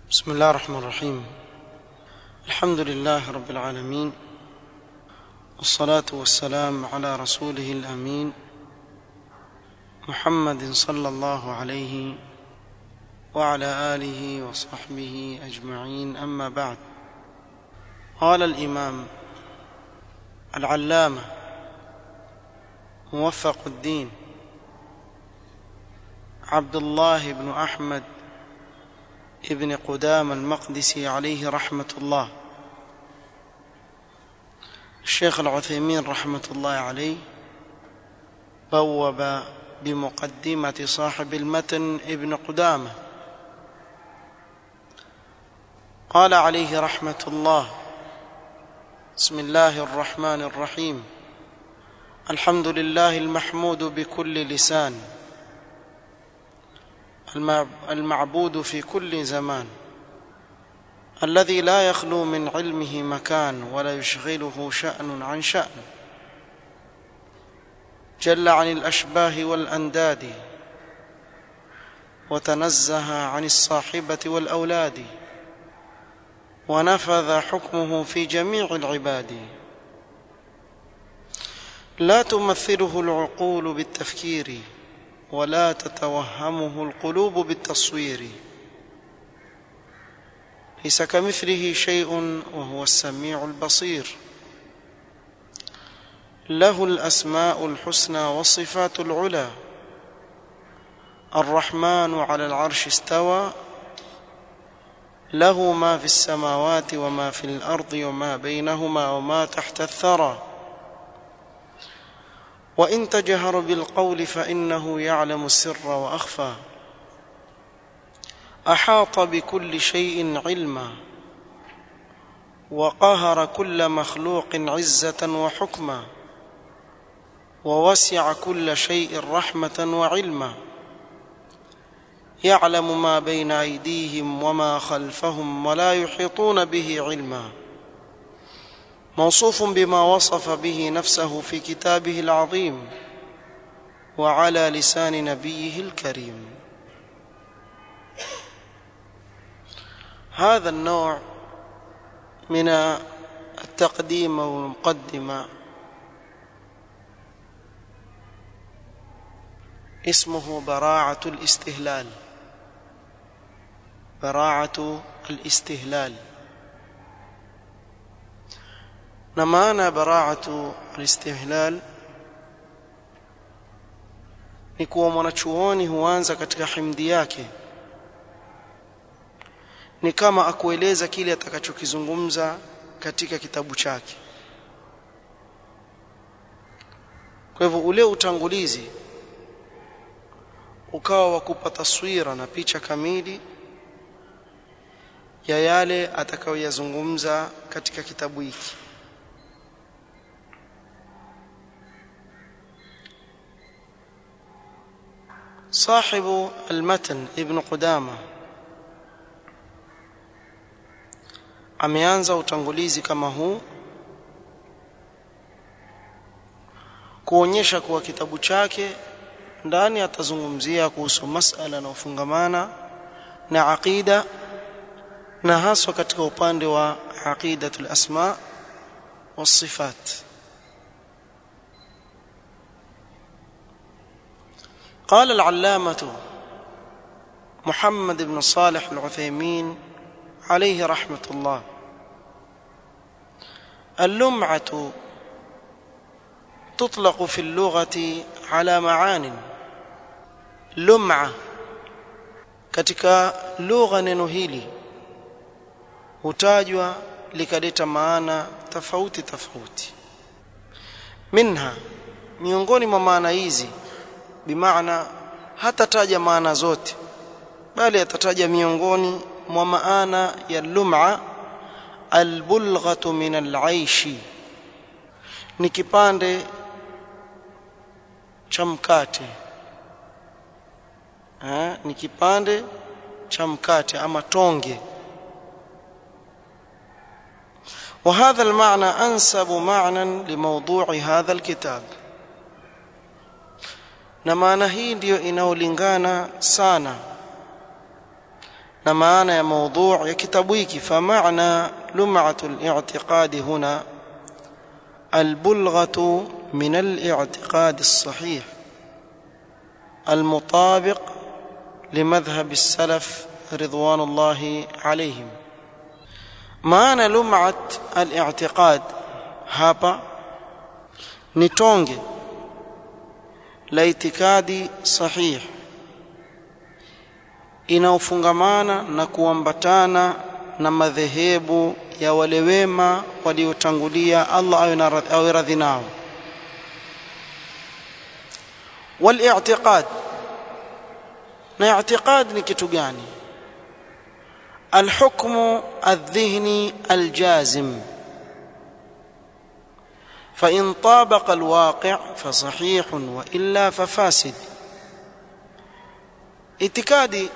بسم الله الرحمن الرحيم الحمد لله رب العالمين والصلاة والسلام على رسوله الأمين محمد صلى الله عليه وعلى آله وصحبه أجمعين أما بعد قال الإمام العلامة موفق الدين عبد الله بن أحمد ابن قدام المقدسي عليه رحمة الله الشيخ العثيمين رحمة الله عليه بوب بمقدمة صاحب المتن ابن قدامة قال عليه رحمة الله بسم الله الرحمن الرحيم الحمد لله المحمود بكل لسان المعبود في كل زمان الذي لا يخلو من علمه مكان ولا يشغله شأن عن شأن جل عن الأشباه والأنداد وتنزه عن الصاحبة والأولاد ونفذ حكمه في جميع العباد لا تمثله العقول بالتفكير ولا تتوهمه القلوب بالتصوير ليس كمثله شيء وهو السميع البصير له الاسماء الحسنى والصفات العلى الرحمن على العرش استوى له ما في السماوات وما في الارض وما بينهما وما تحت الثرى وان تجهر بالقول فانه يعلم السر واخفى احاط بكل شيء علما وقهر كل مخلوق عزه وحكما ووسع كل شيء رحمه وعلما يعلم ما بين ايديهم وما خلفهم ولا يحيطون به علما موصوف بما وصف به نفسه في كتابه العظيم وعلى لسان نبيه الكريم هذا النوع من التقديم والمقدمه اسمه براعه الاستهلال براعه الاستهلال na maana baraatu alistihlal ni kuwa mwanachuoni huanza katika himdi yake ni kama akueleza kile atakachokizungumza katika kitabu chake kwa hivyo ule utangulizi ukawa wa kupa taswira na picha kamili ya yale atakayoyazungumza katika kitabu hiki صاحب المتن ابن قدامه ameanza utangulizi kama huu kuonyesha kuwa kitabu chake ndani atazungumzia kuhusu masala na ufungamana na aqida na haswa katika upande wa aqidatul asma was قال العلامة محمد بن صالح العثيمين عليه رحمة الله اللمعة تطلق في اللغة على معان لمعة katika lugha neno hili hutajwa likaleta maana tofauti tofauti minha miongoni mwa maana hizi bimaana hatataja maana zote bali atataja miongoni mwa maana ya lum'a albulghatu min al'aishi ni kipande cha mkate eh ni kipande cha mkate ama tonge وهذا المعنى انسب معنى لموضوع هذا الكتاب na maana hii ndiyo inaolingana sana na maana ya maudhu' ya kitabu hiki famaana lum'atu al-i'tiqad huna البلغة من الاعتقاد الصحيح المطابق لمذهب السلف رضوان الله عليهم معنى لمعة الاعتقاد hapa ni tonge la itikadi sahih inaofungamana na kuambatana na madhehebu ya wale wema waliotangulia Allah awe radhi nao والاعتقاد na i'tiqad ni kitu gani الحكم الذهني الجازم فإن طابق الواقع فصحيح وإلا ففاسد itikadi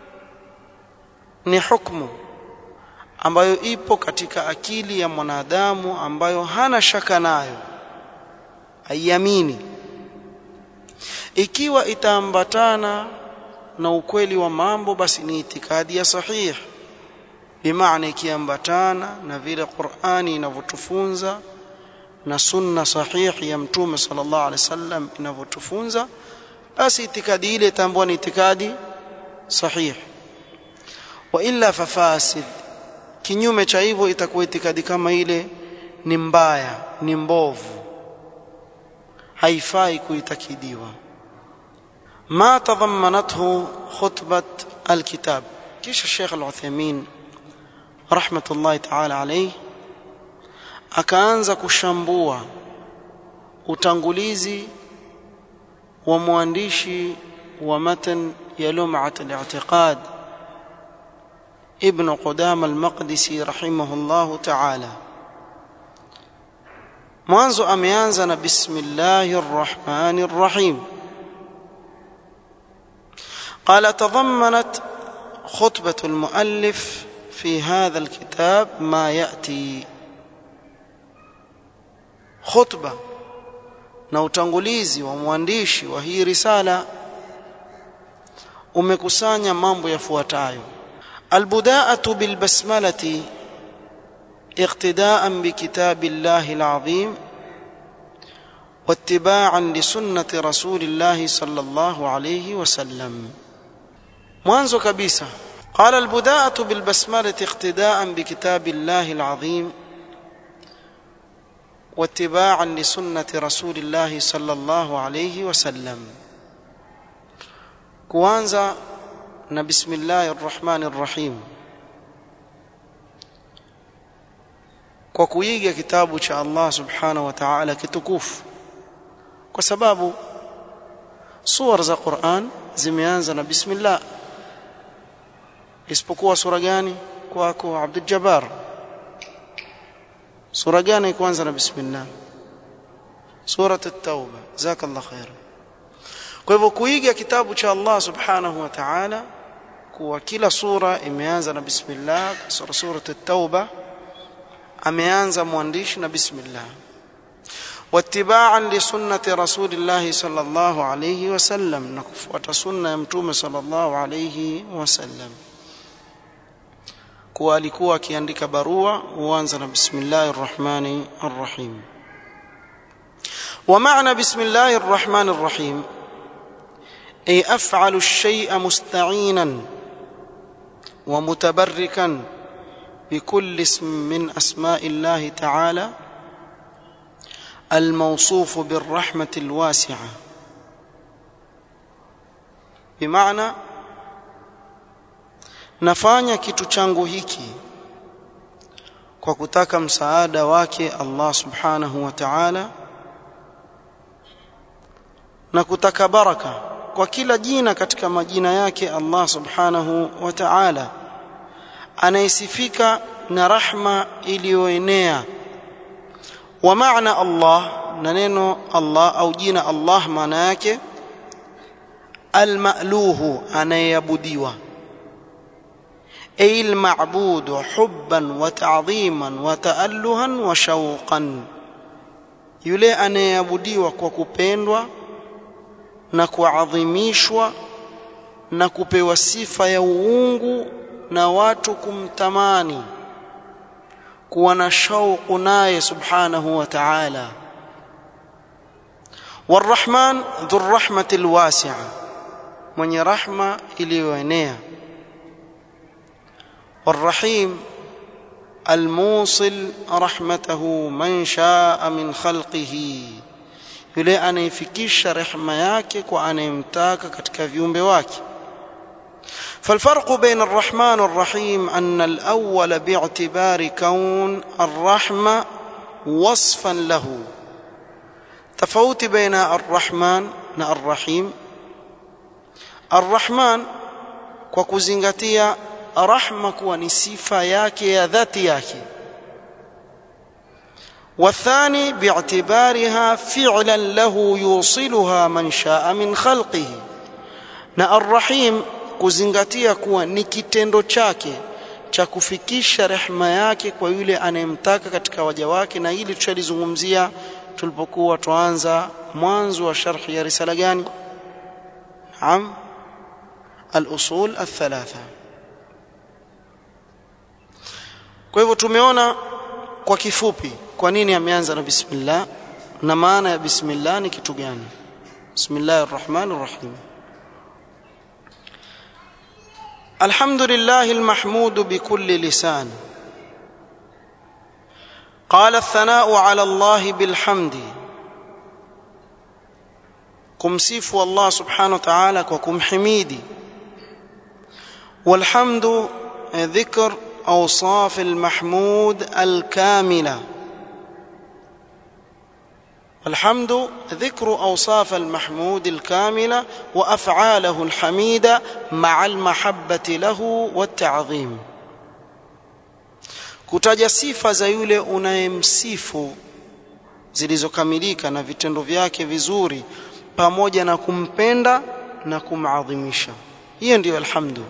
ni hukumu ambayo ipo katika akili ya mwanadamu ambayo hana shaka nayo aiamini ikiwa itaambatana na ukweli wa mambo basi ni itikadi ya sahih bimaana ikiambatana na vile Qur'ani inavyotufunza na sunna sahihi ya mtume sallallahu alaihi wasallam inavyotufunza basi itikadi ile tambua ni itikadi sahih wa illa fafasid kinyume cha hivyo itakuwa itikadi kama ile ni mbaya ni mbovu haifai kuitakidiwa ma tadhammanathu khutbat alkitab kisha Sheikh Al-Uthaymeen rahmatullahi ta'ala alayhi akaanza kushambua utangulizi wa mwandishi wa matan ya lum'at al-i'tiqad ابن قدام المقدسي رحمه الله تعالى mwanzo ameanza na bismillahir rahmanir rahim قال تضمنت خطبة المؤلف في هذا الكتاب ما يأتي خطبة na utangulizi wa mwandishi wa hii risala umekusanya mambo yafuatayo البداءة بالبسملة اقتداء بكتاب الله العظيم واتباعا لسنة رسول الله صلى الله عليه وسلم mwanzo kabisa قال البداءة بالبسملة اقتداء بكتاب الله العظيم واتباعا لسنة رسول الله صلى الله عليه وسلم kuanza na bismillahir rahmanir rahim kwa kuiga kitabu cha Allah subhanahu wa ta'ala kitukufu kwa sababu sura za Qur'an zimeanza na bismillah isipokuwa sura gani kwako Abdul Jabbar sura gani kwanza na bismillah sura at-tauba jazakallahu khair kwa hivyo kuiga kitabu cha Allah subhanahu wa ta'ala kuwa kila sura imeanza na bismillah sura sura at-tauba ameanza mwandishi na bismillah wattiba'an li sunnati rasulillah sallallahu alayhi wasallam na kufuata sunna ya mtume sallallahu alayhi wasallam kuwa alikuwa akiandika barua huanza na bismillahir rahmanir rahim ومعنى بسم الله الرحمن الرحيم أي أفعل الشيء مستعينا ومتبركا بكل اسم من أسماء الله تعالى الموصوف بالرحمة الواسعة بمعنى nafanya kitu changu hiki kwa kutaka msaada wake Allah subhanahu wa ta'ala na kutaka baraka kwa kila jina katika majina yake Allah subhanahu wa ta'ala anayesifika na rahma iliyoenea wa maana Allah na neno Allah au jina Allah maana yake almaluhu anayeabudiwa ay alma'bud hubban wa ta'dhiman wa ta'alluhan wa shawqan yule anayeabudiwa kwa kupendwa na kuadhimishwa na kupewa sifa ya uungu na watu kumtamani kuwa na shauku naye subhanahu wa ta'ala والرحمن ذو الرحمة الواسعة من رحمة إليوانيا والرحيم الموصل رحمته من شاء من خلقه yule anayefikisha rehema yake kwa anayemtaka katika viumbe wake فالفرق بين الرحمن والرحيم أن الأول باعتبار كون الرحمة وصفا له تفوت بين الرحمن والرحيم الرحمن kwa kuzingatia rahma kuwa ni sifa yake ya dhati yake والثاني باعتبارها فعلا له يوصلها من شاء من خلقه na arrahim kuzingatia kuwa ni kitendo chake cha kufikisha rehema yake kwa yule anayemtaka katika waja wake na hili tushalizungumzia tulipokuwa tuanza mwanzo wa sharhi ya risala gani naam al-usul al-thalatha kwa hivyo tumeona kwa kifupi kwa nini ameanza na bismillah na maana ya bismillah ni kitu gani bismillahir rahmanir rahim الحمد لله المحمود بكل لسان قال الثناء على الله بالحمد كمسيف الله سبحانه وتعالى وكم حميدي والحمد ذكر اوصاف المحمود الكامله الحمد ذكر اوصاف المحمود الكامله وافعاله الحميده مع المحبه له والتعظيم kutaja sifa za yule unayemsifu zilizokamilika na vitendo vyake vizuri pamoja na kumpenda na kumadhimisha hiyo ndiyo alhamdu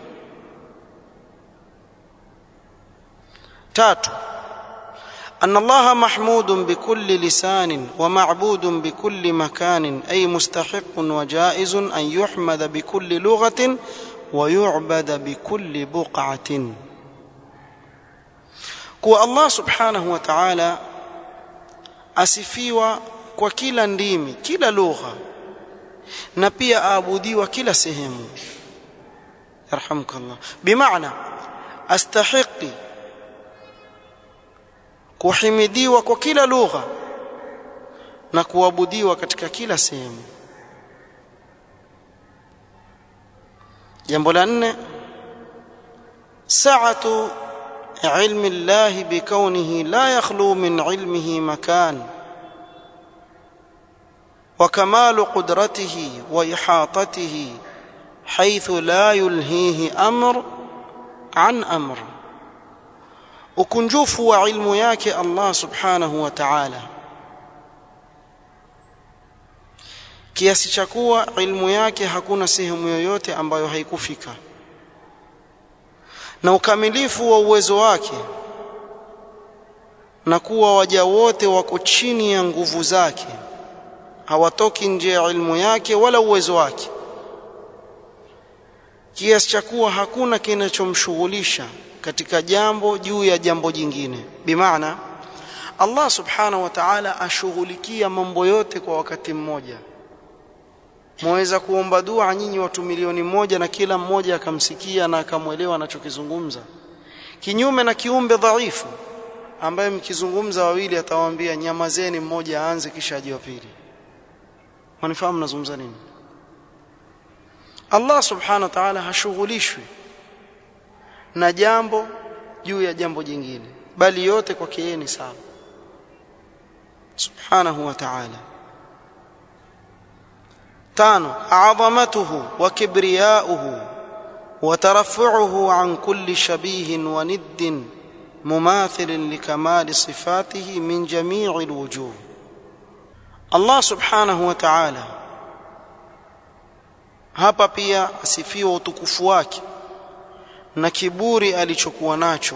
tatu أن الله محمود بكل لسان ومعبود بكل مكان أي مستحق وجائز أن يحمد بكل لغة ويعبد بكل بقعة kuwa Allah subhanahu wa ta'ala asifiwa kwa kila ndimi kila lugha na pia aabudiwa kila sehemu yarhamukallah bimaana astahiqi kuhimidiwa kwa kila lugha na kuabudiwa katika kila sehemu jambo la nne saatu علم الله بكونه لا يخلو من علمه مكان وكمال قدرته واحاطته حيث لا يلهيه امر عن امر ukunjufu wa ilmu yake Allah subhanahu wa ta'ala kiasi cha kuwa ilmu yake hakuna sehemu yoyote ambayo haikufika na ukamilifu wa uwezo wake na kuwa waja wote wako chini ya nguvu zake hawatoki nje ya ilmu yake wala uwezo wake kiasi cha kuwa hakuna kinachomshughulisha katika jambo juu ya jambo jingine bimaana Allah subhanahu wa ta'ala ashughulikia mambo yote kwa wakati mmoja mwaweza kuomba dua nyinyi watu milioni moja na kila mmoja akamsikia na akamwelewa anachokizungumza kinyume na kiumbe dhaifu ambaye mkizungumza wawili atawaambia nyamazeni mmoja aanze kisha aje wa pili manifahamu nazungumza nini Allah subhanahu wa ta'ala hashughulishwi na jambo juu ya jambo jingine bali yote kwake yeye ni sawa subhanahu wa ta'ala tano adhamatuhu wa kibriyauhu wa tarafu'uhu an kulli shabihin wa niddin mumathil likamali sifatihi min jami'i alwujuh Allah subhanahu wa ta'ala hapa pia asifiwa utukufu wake na kiburi alichokuwa nacho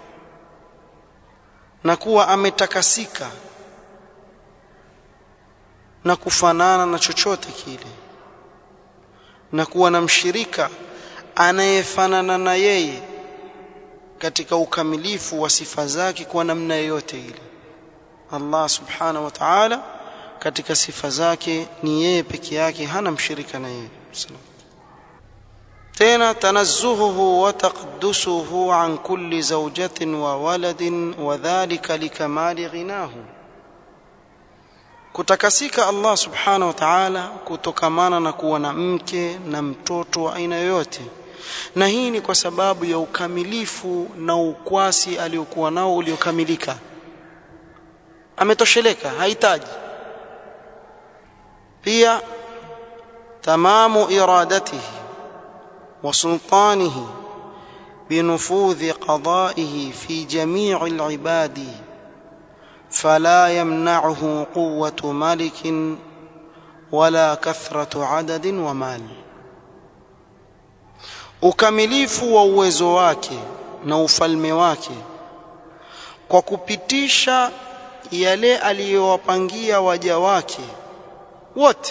na kuwa ametakasika na kufanana na chochote kile na kuwa na mshirika anayefanana na yeye katika ukamilifu wa sifa zake kwa namna yoyote ile Allah subhanahu wa ta'ala katika sifa zake ni yeye peke yake hana mshirika na yeye tena tanazzuhuhu wa taqaddusuhu an kulli zawjatin wa waladin wa dhalika likamali ghinahu kutakasika Allah subhanahu wa ta'ala kutokamana na kuwa na mke na mtoto wa aina yoyote na hii ni kwa sababu ya ukamilifu na ukwasi aliokuwa nao uliokamilika ametosheleka hahitaji pia tamamu iradatihi wa sultanihi بنفوذ قضائه في جميع العباد فلا يمنعه قوة ملك ولا كثرة عدد ومال ukamilifu wa uwezo wake na ufalme wake kwa kupitisha yale aliyowapangia waja wake wote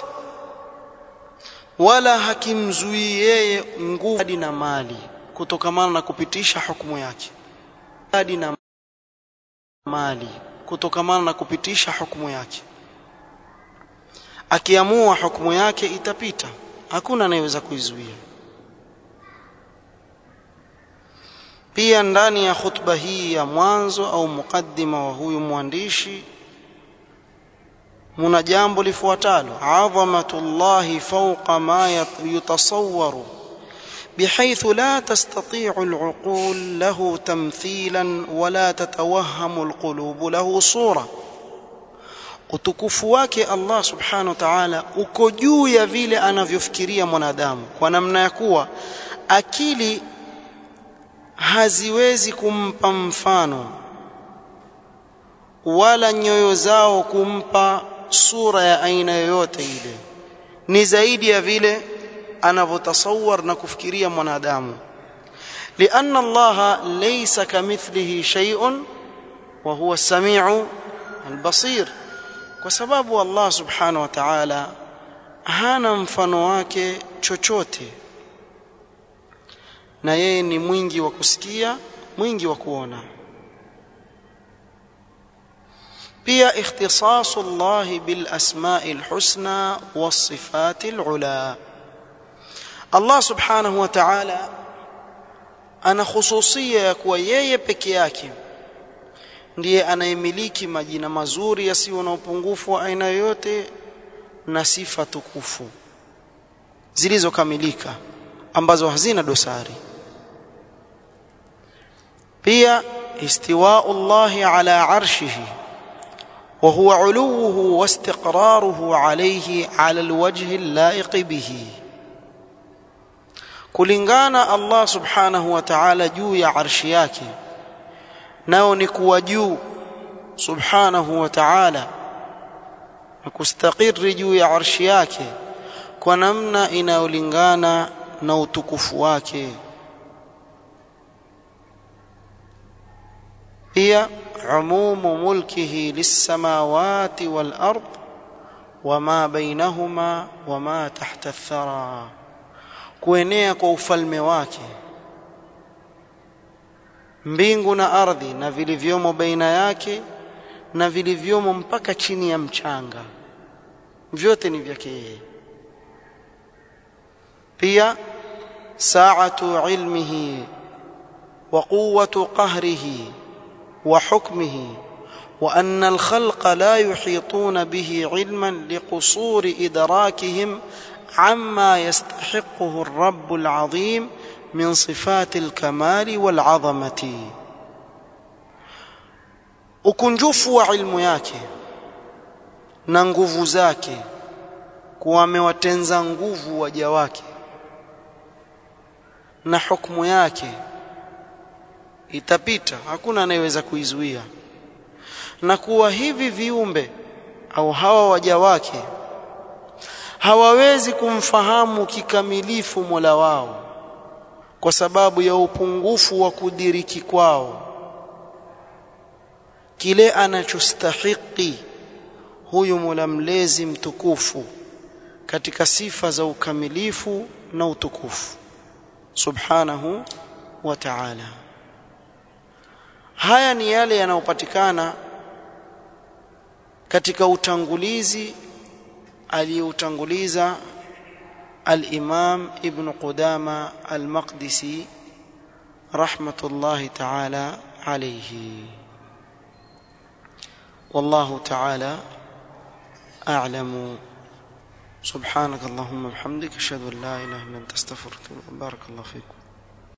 wala hakimzuii yeye nguvu hadi na mali kutokamana na kupitisha hukumu yake hadi na mali kutokamana na kupitisha hukumu yake akiamua hukumu yake itapita hakuna anayeweza kuizuia pia ndani ya khutba hii ya mwanzo au mukaddima wa huyu mwandishi muna jambo lifuatalo adhamatullahi fawqa ma yutasawwaru بحيث لا تستطيع العقول له تمثيلا ولا تتوهم القلوب له صوره utukufu wake Allah subhanahu wa ta'ala uko juu ya vile anavyofikiria mwanadamu kwa namna ya kuwa akili haziwezi kumpa mfano wala nyoyo zao kumpa sura ya aina yoyote ile ni zaidi ya vile anavyotasawar na kufikiria mwanadamu لأن الله ليس كمثله شيء وهو السميع البصير kwa sababu Allah subhanahu wa ta'ala hana mfano wake chochote na yeye ni mwingi wa kusikia mwingi wa kuona pia ikhtisasu Allah bil asma'i al husna was sifati al ula Allah subhanahu wa ta'ala ana khususia ya kuwa yeye peke yake ndiye anayemiliki majina mazuri yasiyo na upungufu wa aina yoyote na sifa tukufu zilizokamilika ambazo hazina dosari pia istiwa'u Allah ala arshihi wa huwa 'uluwuhu wa istiqraruhu alayhi 'ala alwajhi al-la'iq bihi kulingana Allah subhanahu wa ta'ala juu ya arshi yake nao ni kuwa juu subhanahu wa ta'ala na kustakiri juu ya arshi yake kwa namna inayolingana na utukufu wake pia umumu mulkihi lissamawati wal ard wama bainahuma wama tahta athara kuenea kwa ufalme wake mbingu na ardhi na vilivyomo baina yake na vilivyomo mpaka chini ya mchanga vyote ni vyake yeye pia saatu ilmihi wa quwwatu qahrihi wa hukmihi وأن الخلق لا يحيطون به علما لقصور إدراكهم عما يستحقه الرب العظيم من صفات الكمال والعظمة ukunjufu wa ilmu yake na nguvu zake kuwa amewatenza nguvu waja wake na hukumu yake itapita hakuna anayeweza kuizuia na kuwa hivi viumbe au hawa waja wake hawawezi kumfahamu kikamilifu Mola wao kwa sababu ya upungufu wa kudiriki kwao kile anachostahiki huyu Mola mlezi mtukufu katika sifa za ukamilifu na utukufu subhanahu wa ta'ala haya ni yale yanayopatikana katika utangulizi aliyoutanguliza al-Imam Ibn Qudama al-Maqdisi rahmatullahi ta'ala alayhi والله تعالى أعلم سبحانك اللهم وبحمدك أشهد أن لا إله إلا أنت أستغفرك بارك الله فيكم